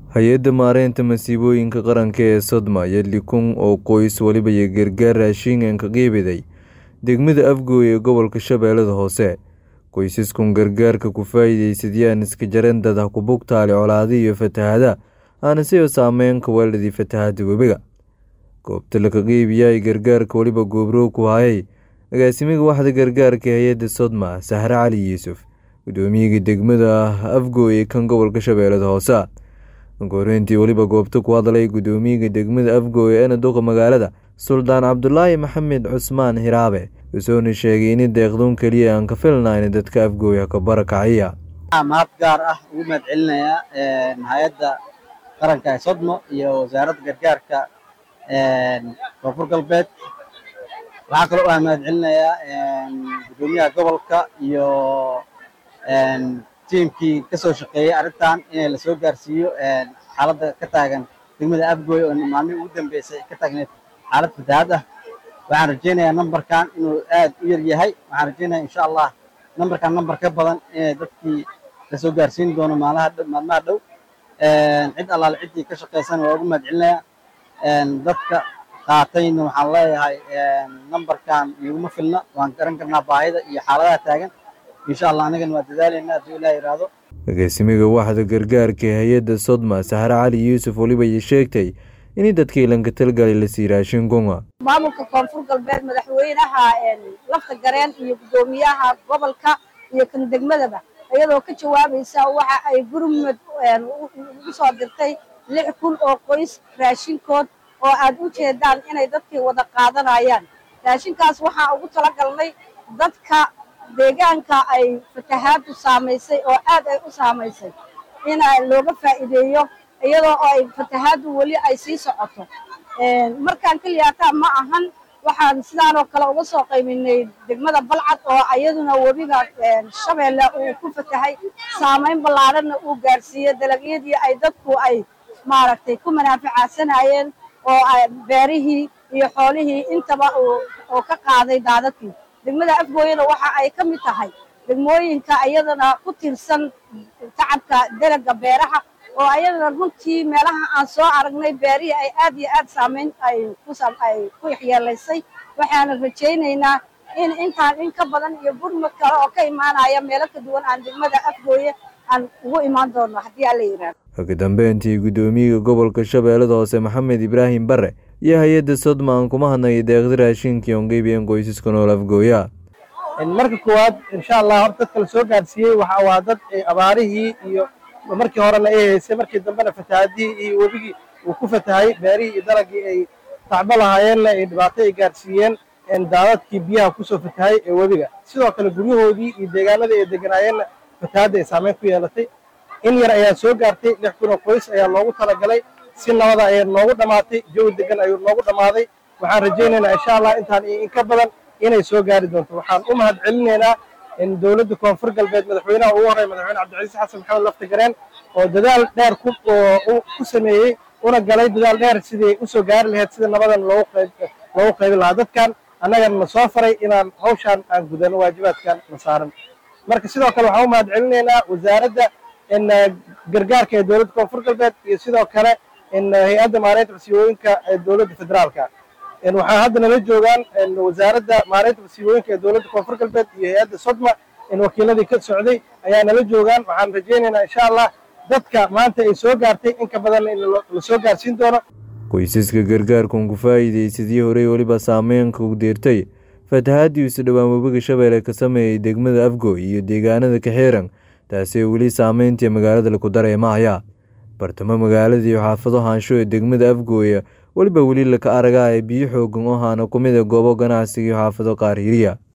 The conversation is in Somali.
hay-adda maareynta masiibooyinka qaranka ee sodma iyo likun oo qoys waliba iyo gargaar raashin ka qeybiday degmada afgooy ee gobolka shabeellada hoose qoysaskun gargaarka ku faa'iideysadiyaan iska jaran dad ha ku bugtaale colaada iyo fatahada aana siba saameyn ka weeladii fatahada webiga goobta laka qeybiyaay gargaarka weliba goobrow ku hayay agaasimiga waxda gargaarka hay-adda sodma sahre cali yuusuf gudoomiyaga degmada afgooy ee kan gobolka shabeellada hoose goreyntii weliba goobta ku hadlay gudoomiyaga degmada afgooy eena duqa magaalada suldaan cabdulaahi maxamed cusmaan hiraabe wusuuna sheegay in deeqdoon keliya aan ka filnayn dadka afgooya ka barakaciya mahad gaar ah ugu mahad celinayaa hay-adda qaranka ee sodmo iyo wasaaradda gargaarka koonfur galbeed waxaa kaloo aan mahad celinayaa gudoomiyaha gobolka iyo tiimkii kasoo shaqeeyey arrintan inay lasoo gaarsiiyo xaaladda ka taagan degmada afgooy oo maalmihii ugu dambeysay ka taagneed xaalad fatahaad ah waxaan rajeynayaa nambarkan inuu aad u yar yahay waxaan rajeynaya insha allah nambarkan nambar ka badan inay dadkii lasoo gaarsiin doono maalmaha dhow cid allaale ciddii ka shaqeysan waa ugu mahad celinayaa dadka qaatayna waxaan leeyahay nambarkan iguma filna waan garan karnaa baahida iyo xaaladaha taagan insha allah anigana waa dadaalayna hadduu ilaah yidhaahdo agaasimiga waxda gargaarka hay-adda sodma sahre cali yuusuf weliba iyo sheegtay in dadkii lanka talgalay la sii raashin gunga maamulka koonfur galbeed madaxweynaha lafta gareen iyo guddoomiyaha gobolka iyo kan degmadaba iyadoo ka jawaabaysa waxa ay gurmud ugu soo dirtay lix kun oo qoys raashinkood oo aad u jeedaan inay dadkii wada qaadanayaan raashinkaas waxaa ugu talagalnay dadka deegaanka ay fatahaadu saamaysay oo aad ay u saamaysay in looga faa'iideeyo iyadoo ay fatahaadu weli ay sii socoto markaan keliyaataa ma ahan waxaan sidaanoo kale uga soo qayminay degmada balcad oo iyaduna webiga shabeelle uu ku fatahay saamayn ballaadhanna uu gaarsiiyey dalagyadii ay dadku ay maaragtay ku manaaficaasanayeen oo beerihii iyo xoolihii intaba oo ka qaaday daadadkii degmada afgooyana waxa ay ka mid tahay degmooyinka iyadana ku tiirsan tacabka dalaga beeraha oo ayadana runtii meelaha aan soo aragnay beerihii ay aad iyo aad saamayn ay ku waxyeelaysay waxaana rajaynaynaa in intaan in ka badan iyo gurmud kale oo ka imaanaya meelo ka duwan aan degmada afgooye aan ugu imaan doono haddii alla yidhaahdo ugu dambeyntii guddoomiyaga gobolka shabeellada hoose maxamed ibraahim bare iyo hay-adda sodma aan kuma hadnay deeqda raashinkii oon qeybiyeen qoysaska nool afgooya marka koowaad insha allah hor dadka la soo gaarsiiyey waxa waa dad abaarihii iyo markii horena ay haysay markii dambena fatahaadihii iyo webigii uu ku fatahay beerihii iyo dalagii ay tacbo lahaayeenna ay dhibaato ay gaarsiiyeen daadadkii biyaha kusoo fatahay ee webiga sidoo kale guryahoodii iyo deegaanadii ay deganaayeenna fatahaadda ay saameyn ku yeelatay in yar ayaa soo gaartay lix kun oo qoys ayaa loogu talagalay si nabada ayaa noogu dhammaatay jawi degan ayuu noogu dhammaaday waxaan rajaynaynaa insha allah intaan in ka badan inay soo gaari doonto waxaan u mahad celinaynaa in dowladda koonfur galbeed madaxweynaha ugu horey madaxweyne cabdicasiis xasan maxamed lafta gareen oo dadaal dheer ku sameeyey una galay dadaal dheer sidii usoo gaari lahayd sida nabadan loogu qaybi lahaa dadkan annagana na soo faray inaan hawshaan aan gudano waajibaadkan na saaran marka sidoo kale waxaan u mahad celinaynaa wasaaradda gargaarka ee dowladda koonfur galbeed iyo sidoo kale hay-adda maareynta masiibooyinka ee dowladda federaalka waxaa hadda nala joogaan wasaaradda maareynta masiibooyinka ee dowladda koonfur galbeed iyo hay-adda sodma wakiiladii ka socday ayaa nala joogaan waxaan rajaynaynaa insha allah dadka maanta ay soo gaartay in ka badan in la soo gaarsiin doono qoysaska gargaarkan ku faa'iideysadii horey weliba saameynka u deertay fatahaadii isu dhowaan webiga shabeelle ka sameeyey degmada afgooy iyo deegaanada kaxeeran taasee weli saameyntii magaalada laku dareemahaya bartamo magaalada iyo xaafado haansho ee degmada afgooya weliba weli laka aragaa ee biyo xoogan oo haana ku mid a goobo ganacsiga iyo xaafado qaar hiriya